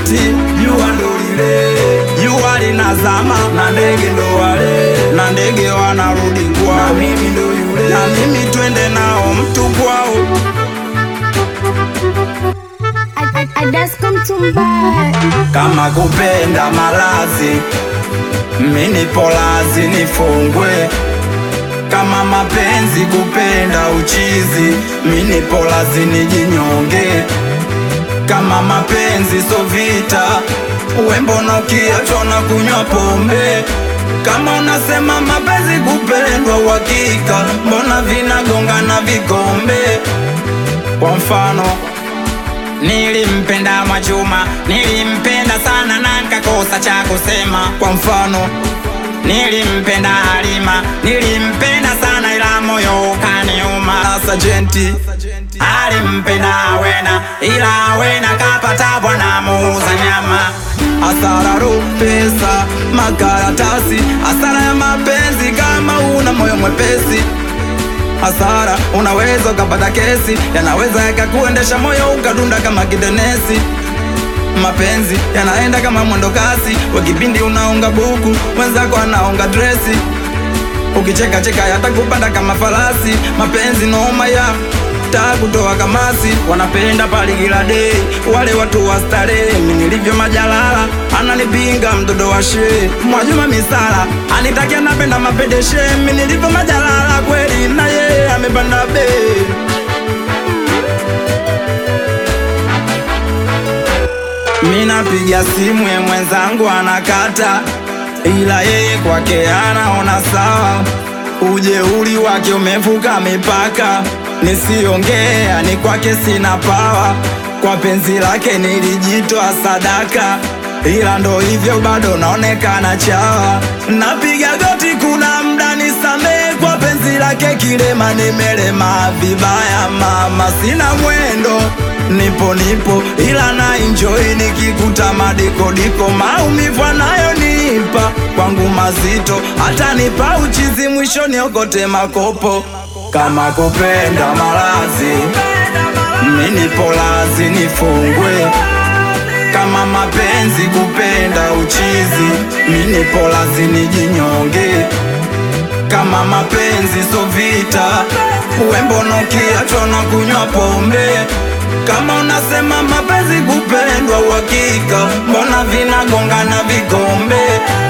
wakati jua ndo lile, jua linazama na ndege ndo wale, na ndege wanarudi kwao, na mimi ndo yule, na mimi twende nao mtu kwao. I, I, I just come to buy. kama kupenda malazi mini polazi nifungwe kama mapenzi kupenda uchizi mini polazi nijinyonge kama mapenzi so vita wembono kiachwa na kunywa pombe kama unasema mapenzi kupendwa uhakika mbona vinagongana vikombe kwa mfano Nilimpenda Mwajuma, nilimpenda sana na nikakosa cha kusema. Kwa mfano, nilimpenda Halima, nilimpenda sana ila moyo kaniuma. Sajenti alimpenda Awena, ila Awena kapata bwana muuza nyama. Hasara ro pesa, makaratasi, hasara ya mapenzi kama una moyo mwepesi hasara, unaweza ukapata kesi, yanaweza yakakuendesha moyo ukadunda kama kidenesi. Mapenzi yanaenda kama mwendo kasi, kwa kipindi unaonga buku, mwenzako anaonga dresi, ukicheka cheka yatakupanda kama farasi. Mapenzi noma ya taa kutoa kamasi, wanapenda pali kila day, wale watu wa starehe. Mimi nilivyo majalala, ananipinga mtoto wa she Mwajuma misala, anitakia napenda mapedeshe. Mimi nilivyo majalala kweli, na yeye amepanda bei Mina piga simu ye mwenzangu anakata, ila yeye kwake anaona sawa. Ujeuri wake umevuka mipaka, nisiongea ni kwake sina pawa. Kwa penzi lake nilijitoa sadaka, ila ndo hivyo bado naonekana chawa. Napiga goti, kuna mda nisamee kwa penzi lake kilema, nimelema vibaya mama, sina mwendo nipo nipo ila na enjoy nikikuta madikodiko maumivu anayonipa kwangu mazito hata nipa uchizi mwisho niokote makopo kama kupenda malazi mini polazi nifungwe kama mapenzi kupenda uchizi mini polazi nijinyonge kama mapenzi so vita wembono kiachwa na kunywa pombe kama unasema mapenzi kupendwa uhakika mbona vinagongana vikombe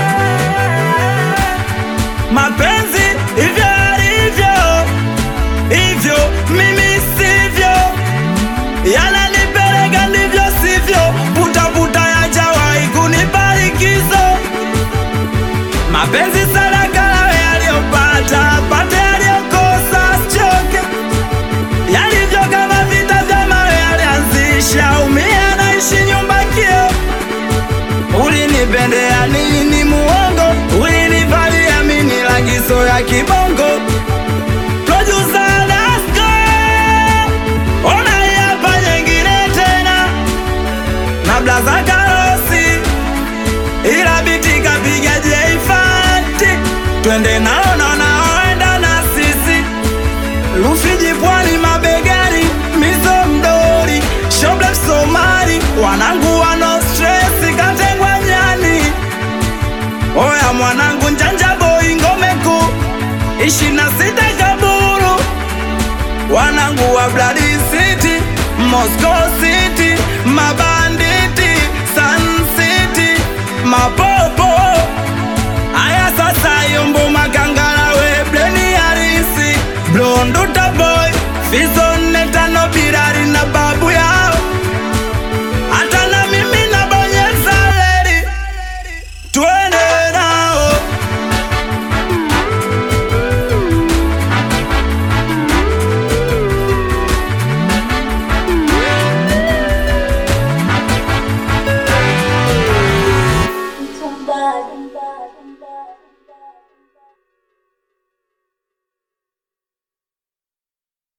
mapenzi hivyo alivyo hivyo mimi sivyo yananipeleka ndivyo sivyo putaputa yajawahi kunibarikizo mapenzi sadaka lawe aliyopata pate aliyokosa sichoke yalivyo kama vita vya mawe alianzisha umia naishi nyumba kio ulinipendea nini muongo ulinivalia mini lagizo ya kibongo Producer Dasko, ona hapa nyingine tena na blaza karosi ila biti kapiga jeifati twende nao na naoenda na sisi Rufiji pwani mabegani mizo mdori shoble Somali wanangu wano stress katengwa nyani oya mwanangu njanja boy ngome kuu ishi na sita kaburu wanangu wa Blood City Moscow City mabanditi Sun City mapopo Aya sasa yombo makangala we bleni harisi Blonduta boy Fizo